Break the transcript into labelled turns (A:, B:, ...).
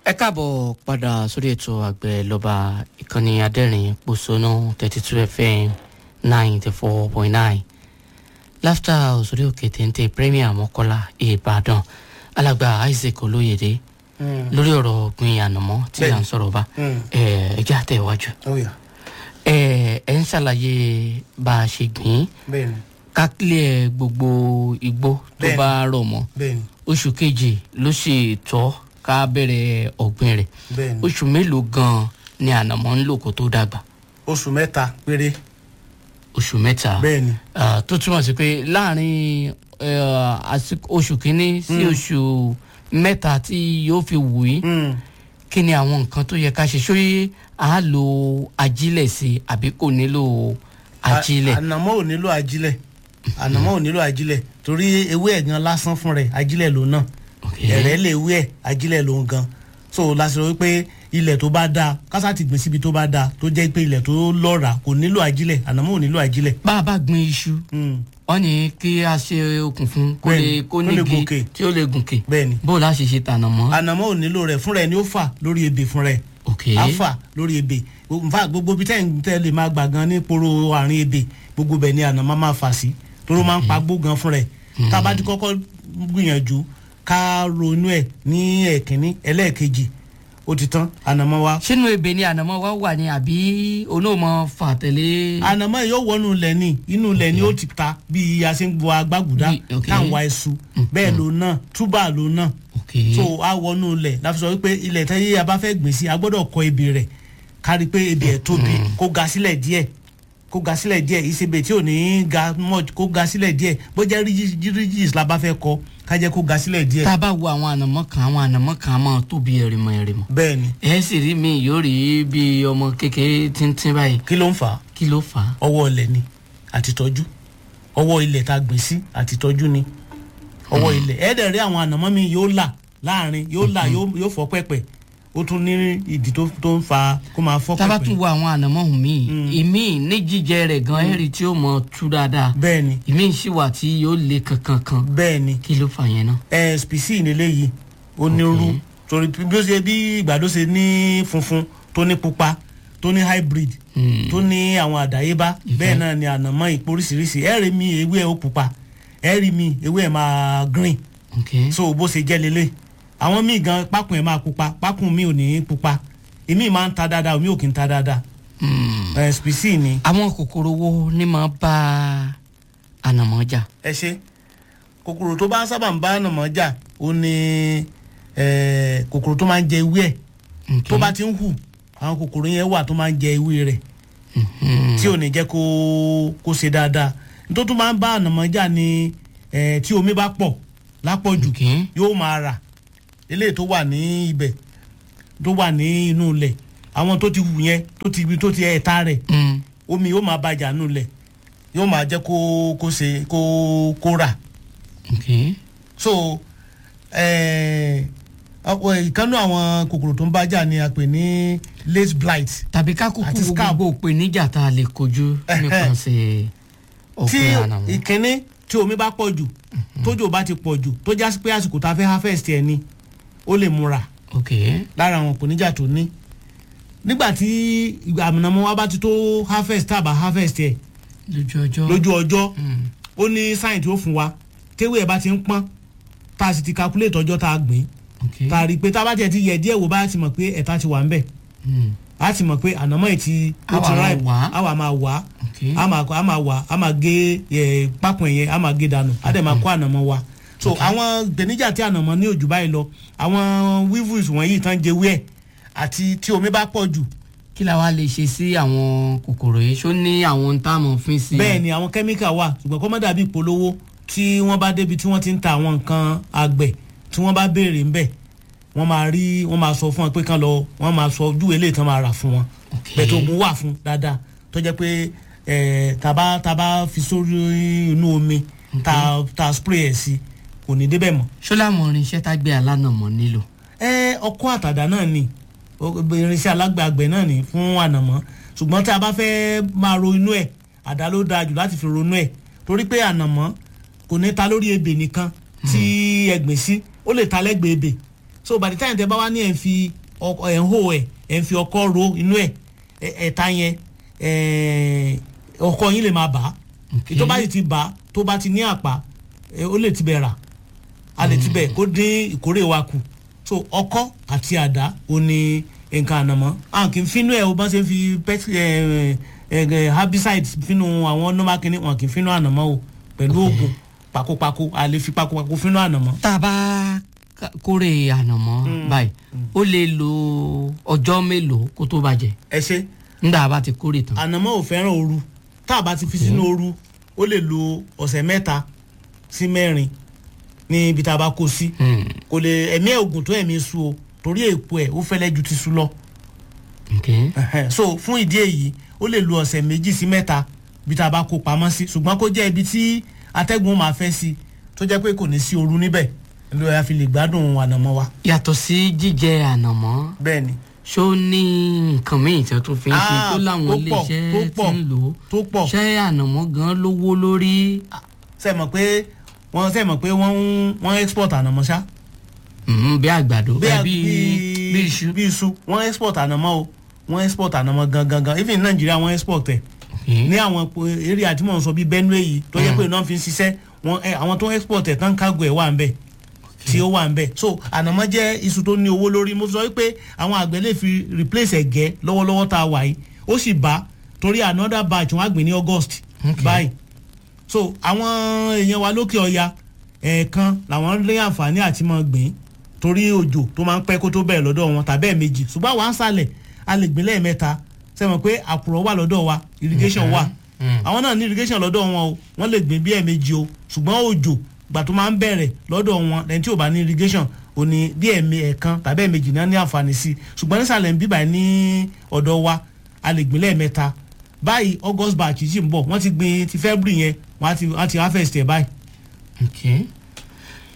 A: ẹ káàbọ̀ padà sórí ètò àgbẹ̀ lọ́ba ìkànnì adẹ́rìn pòṣónú thirty two fm ninety four point nine láfíà òsórí òkè téńté premier mọ́kọ́lá ìbàdàn alàgbà isaac olóyèdè lórí ọ̀rọ̀ ọ̀gbìn ànàmọ́ tí à ń sọ̀rọ̀ bá ẹ jẹ́ àtẹ̀wájú ẹ ẹ ń ṣàlàyé bá a ṣe gbìn
B: bẹ́ẹ̀ni
A: kákílẹ̀ gbogbo igbó tó
B: Bẹ́ẹ̀ni.
A: bá rọ̀ mọ́
B: bẹ́ẹ̀ni
A: oṣù kejì ló sì tọ́ ká bẹ̀rẹ̀ ọ̀gbìn rẹ̀
B: bẹ́ẹ̀ni
A: oṣù mélòó gan-an ni ànàmọ́ ń lò kó tó dàgbà
B: oṣù mẹ́ta péré
A: oṣù mẹ́ta
B: bẹ́ẹ̀ni
A: Ah, tó túmọ̀ sí pé láàrin eh, àsìkò- oṣù kínní sí oṣù mẹ́ta tí yóò fi wù í
B: Mm.
A: kí ni àwọn nǹkan tó yẹ ká ṣe ṣóyè á lo ajílẹ̀ sí i àbí kò nílò ajílẹ̀
B: A- ànàmọ́ ò nílò ajílẹ̀ ànàmọ́ ò nílò ajílẹ̀ torí ewé ẹ̀ gan lásán fún rẹ̀ ajílẹ̀ ló náà
A: Ok.
B: ẹ̀rẹ́ lè wé ẹ̀ ajílẹ̀ ló ń gan so lásìkò wípé ilẹ̀ tó bá dáa kásá ti gbìn síbi tó bá dáa tó jẹ́ pé ilẹ̀ tó lọ́ra kò nílò ajílẹ̀ ànàmọ́ ò nílò ajílẹ̀.
A: bá a bá gbin iṣu
B: Mm.
A: wọ́n ní kí a ṣe okùn fún kó
B: Bẹ́ẹ̀ni,
A: lè kó
B: kó lè
A: nígi
B: gòkè.
A: tí ó lè gùnkè
B: bẹ́ẹ̀ni
A: bó o la ṣe ṣe tànà mọ́.
B: ànàmọ́ ò nílò rẹ̀ fúnra ẹ̀ ni ó fà lórí ebè fúnra ẹ̀
A: ok
B: afa lórí ebè nfa gbogbo bí tẹ́yìn tẹ́ lè máa gbà gan ní poro àárín ebè gbogbo bẹ̀ ni àná máa máa fà sí toró máa ń pa gbó gan fún rẹ̀ tá a bá ti kọ́kọ́ gbìyànjú ká ronú ẹ̀ ní ẹ̀kínní ẹlẹ́ẹ̀kejì ó ti tán ànàmọ́ wa
A: sínú ebè ni ànàmọ́ wa wà ní àbí onímọ̀ fàtẹ̀lé.
B: ànàmọ́ yìí yóò wọnú ilẹ̀ ni inú ilẹ̀ ni ó ti ta bí a ṣe ń gbọ́ agbágùdá
A: Bí- ok.
B: táwọn wa ẹṣu bẹ́ẹ̀ ló náà túbà ló náà
A: ok
B: so a wọnú ilẹ̀ láti sọ wípé ilẹ̀ tẹ́yẹ a bá fẹ́ gbìn sí a gbọ́dọ̀ kọ ebè rẹ̀ kárí pé ebè ẹ̀ tóbi kó ga sílẹ̀ díẹ̀ kó ga sílẹ̀ díẹ̀ ìsebè tí ò ní ga much kó ga sílẹ̀ díẹ̀ bó jẹ́ rígis la bá fẹ́ kọ ká jẹ́ kó ga sílẹ̀ díẹ̀.
A: tá a bá wo àwọn ànàmọ́ kan àwọn ànàmọ́ kan á máa tóbi ẹ̀rìmọ̀ ẹ̀rìmọ̀
B: bẹ́ẹ̀ ni
A: ẹ sì rí mi yóò rí bí ọmọ kékeré tíntín báyìí
B: kí ló ń fà á
A: kí ló fà á.
B: ọwọ́ ilẹ̀ ni àtìtọ́jú ọwọ́ ilẹ̀ tá a gbìn sí àtìtọ́jú ni ọwọ́ ilẹ̀ ẹ̀ẹ́dẹ̀ rí àwọn ànàmọ́ mi yóò là láàrin yóò là yóò yóò fọ́ pẹ̀pẹ̀ ó tún ní ìdí tó tó ń fa kó máa fọ́
A: tá a bá
B: pẹ̀pẹ̀
A: tún wo àwọn ànàmọ́ ọ̀hún mi ìmí ní jíjẹ rẹ̀ gan ẹ̀rì tí ó mọ tú dáadáa
B: bẹ́ẹ̀ ni
A: ìmí sì wà tí yóò le kankan kan
B: bẹ́ẹ̀ ni
A: kí ló fà yẹn náà.
B: ẹ spc nílé yìí ó ní rú torí bí ó ṣe bí ìgbàdo ṣe ní funfun tó ní pupa tó ní hybrid
A: Hmm.
B: tó ní àwọn àdáyébá bẹ́ẹ̀ náà ni ànàmọ́ ìpò oríṣiríṣi ẹ rí mi ewé ẹ̀ ó pupa ẹ rí mi ewé ẹ̀ máa green
A: ok
B: so bó ṣe jẹ́ lélẹ̀ àwọn míì gan pákùn ẹ̀ máa pupa pákùn mi ò ní pupa èmi máa ń ta dáadáa omi ò kì í ta dáadáa
A: Hmm.
B: ẹ spc ni
A: àwọn kòkòrò wo ni máa bá ànàmọ́ jà.
B: ẹ ṣe kòkòrò tó bá sábà ń bá ànàmọ́ jà ó ní ẹ, kòkòrò tó máa ń jẹ ewé ẹ̀
A: Ok.
B: tó bá ti ń hù àwọn kòkòrò yẹn wà tó máa ń jẹ ewé rẹ̀
A: Mhm.
B: tí ò ní jẹ́ kó kó ṣe dáadáa nítorí tó máa ń bá ànàmọ́ jà ni ẹ, tí omi bá pọ̀ lápọ̀jù
A: ok
B: yóò máa rà eléyìí tó wà ní ibẹ̀ tó wà ní inú ilẹ̀ àwọn tó ti hù yẹn tó ti ibi tó ti ẹ̀ta rẹ̀
A: Hmm.
B: omi yóò máa bàjá nù ilẹ̀ yóò máa jẹ́ kó kó ṣe kó kó rà
A: ok
B: so eh, ọ̀pọ̀ ìkànnì àwọn kòkòrò tó ń bájà ni a pè ní late blight
A: tàbí ká kúkú
B: Àti
A: wo
B: scab.
A: gbogbo ìpèníjà tá a lè kojú nípasẹ̀
B: tí
A: ọ̀gbìn ànàmọ́.
B: ìkíní tí omi bá pọ̀ jù tójò bá ti pọ̀ jù tó já sí pé àsìkò tá a fẹ́ harvest ẹ̀ ni ó lè múra
A: ok
B: lára àwọn ìpèníjà tó ní nígbà tí ìgbà àmìnàmọ́ wa bá ti tó harvest tá a bá harvest ẹ̀
A: lójú ọjọ́.
B: lójú ọjọ́
A: Hmm.
B: ó ní sáyìn tí ó fún wa téwé ẹ̀ bá ti ń pọ́n tá a sì ti calculate ọjọ́ tá a gbìn
A: ok
B: tá a rí i pé tá a bá tiẹ̀ ti yẹ díẹ̀ wò bá a ti mọ̀ pé ẹ̀ta ti wà ń bẹ̀
A: Hmm.
B: a ti mọ̀ pé ànámọ́ yìí ti ó
A: Àwa
B: ti
A: máa
B: ripe
A: wà á.
B: a wà máa wà á
A: ok
B: a máa a máa wà á a máa gé ẹ, pákùn ẹ̀yẹ a máa gé dànù a dẹ̀ máa kó ànámọ́ wa so àwọn ìpèníjà tí ànámọ́ ní òjò báyìí lọ àwọn weevils wọ̀nyí tán jẹ wíẹ̀ àti tí omi bá pọ̀ jù
A: kí la wá lè ṣe sí àwọn kòkòrò yìí ṣó ní àwọn ohun tá a mọ̀ fín sí.
B: bẹ́ẹ̀ ni àwọn kẹ́míkà wà ṣùgbọ́n kọ́ mọ́ dàbí ìpolówó tí wọ́n bá débi tí wọ́n ti ń ta àwọn nǹkan àgbẹ̀ tí wọ́n bá béèrè ńbẹ̀ wọ́n máa rí wọ́n máa sọ fún wọn pé kán lọ wọ́n máa sọ ojú eléyìí tán máa rà fún wọn
A: Ok.
B: bẹ̀tẹ̀ oògùn wà fún dáadáa tó jẹ́ pé ẹ̀ tàbá tàbá fi sórí inú omi ta ta spray ẹ̀ sí kò ní débẹ̀ mọ́.
A: ṣó láwọn irinṣẹ́ tá gbé alánàmọ́ nílò.
B: ẹ ọkọ́ àtàdá náà ni o- irinṣẹ́ alágbàgbẹ́ náà ni fún ànàmọ́ ṣùgbọ́n tí a bá fẹ́ máa ro inú ẹ̀ àdá ló dáa jù láti fi ronú ẹ̀ torí pé ànàmọ́ kò ní ta lórí ebè nìkan tí ẹ gbìn sí ó lè ta lẹ́gbẹ̀ẹ́ ebè so by the time tẹ bá wá ní ẹ̀ ń fi ọkọ ẹ̀ ń hó ẹ̀ ẹ̀ ń fi ọkọ ro inú ẹ̀ ẹ̀- ẹ̀ta yẹn ẹ̀, ọkọ yín lè máa bà á
A: Okay.
B: tó bá sì ti bà á tó bá ti ní àpá ẹ̀, ó lè ti bẹ̀ rà a lè ti bẹ̀ kó dín ìkórè wa kù so ọkọ àti àdá ò ní nǹkan ànàmọ́ à kì í fínú ẹ̀ o bá ṣe ń fi pest ẹ̀ ẹ̀ ẹ̀ herbicide fínú àwọn normal kìíní wọn kì í fínú ànàmọ́ o pẹ̀lú oògùn pakopako a lè fi pakopako fínú ànàmọ́.
A: tá a bá ká- kórè ànàmọ́ báyìí ó lè lo ọjọ́ mélòó kó tó bàjẹ́
B: ẹ ṣe
A: nígbà bá ti kórè tán.
B: ànàmọ́ ò fẹ́ràn ooru tá a bá ti fi sínú ooru ó lè lo ọ̀sẹ̀ mẹ́ta sí mẹ́rin ní ibi tá a bá kó sí
A: Hmm,
B: kò lè ẹ̀mí ẹ̀ ògùn tó ẹ̀mí su o torí èpo ẹ̀ ó fẹ́lẹ́ ju ti su lọ
A: okay.
B: Ẹhẹ́n. so fún ìdí èyí ó lè lo ọ̀sẹ̀ méjì sí mẹ́ta ibi tá a bá kó pamọ́ sí ṣùgbọ́n kó jẹ́ ibi tí atẹ́gùn máa fẹ́ sí tó jẹ́ pé kò ní sí ooru níbẹ̀ ló yà fi lè gbádùn ànàmọ́ wa.
A: yàtọ̀ sí jíjẹ ànàmọ́
B: bẹ́ẹ̀ ni
A: ṣó ní nǹkan míì tí wọ́n tún fi ń ṣe
B: Ah,
A: tó láwọn
B: tó pọ̀,
A: iléeṣẹ́
B: tó
A: tí
B: pọ̀,
A: ń lò ó
B: tó pọ̀
A: ṣé ànàmọ́ gan lówó lórí
B: ṣe mọ̀ pé wọ́n ṣe mọ̀ pé wọ́n ń wọ́n export ànàmọ́ ṣá.
A: Mhm, bí àgbàdo
B: bí
A: ẹ,
B: a-
A: bí bí iṣu
B: bí iṣu wọ́n export ànàmọ́ o wọ́n export ànàmọ́ gangan gan even nàìjíríà wọ́n export ẹ̀
A: Okay.
B: ní àwọn eré àti mọ̀ ń sọ bíi benue yìí tó yẹ pé náà fi ń ṣiṣẹ́ wọn ẹ àwọn tó ń export ẹ̀ tán kágo ẹ̀ wà ń bẹ̀ tí ó wà ń bẹ̀ so ànàmọ́ jẹ́ iṣu tó ní owó lórí mo sọ wípé àwọn àgbẹ̀ lè fi replace ẹ̀gẹ́ lọ́wọ́lọ́wọ́ tá a wà yìí ó sì bá torí another batch wọn á gbìn ní august
A: Okay.
B: báyìí so àwọn èèyàn wa lókè ọya ẹ̀ẹ̀kan làwọn lé àǹfààní àti máa gbìn torí òjò tó máa ń pẹ́ kó tó bẹ̀rẹ̀ lọ́dọ̀ wọn tàbí ẹ̀ẹ̀mejì ṣùgbọ́n àwọn àǹsàlẹ̀ a lè gbìn lẹ́ẹ̀mẹ́ta sẹ́wọ̀n pé àkùrọ̀ wà lọ́dọ̀ wa irrigation wà
A: Mm.
B: àwọn náà ní irrigation lọ́dọ̀ wọn o wọ́n lè gbìn bí ẹ̀ẹ̀mejì o ṣùgbọ́n òjò gbà tó máa ń bẹ̀rẹ̀ lọ́dọ̀ wọn lẹ́yìn tí ò bá ní irrigation ò ní bí ẹ̀ẹ̀mẹ ẹ̀ẹ̀kan tàbí ẹ̀ẹ̀mejì náà ní àǹfààní sí i ṣùgbọ́n nísàlẹ̀ ń bíbà ní ọ̀dọ̀ wa a lè gbìn lẹ́ẹ̀mẹ́ta báyìí august batch sì ń bọ̀ wọ́n ti gbìn ti february yẹn wọ́n á ti wọ́n á ti harvest ẹ̀ báyìí
A: Okay.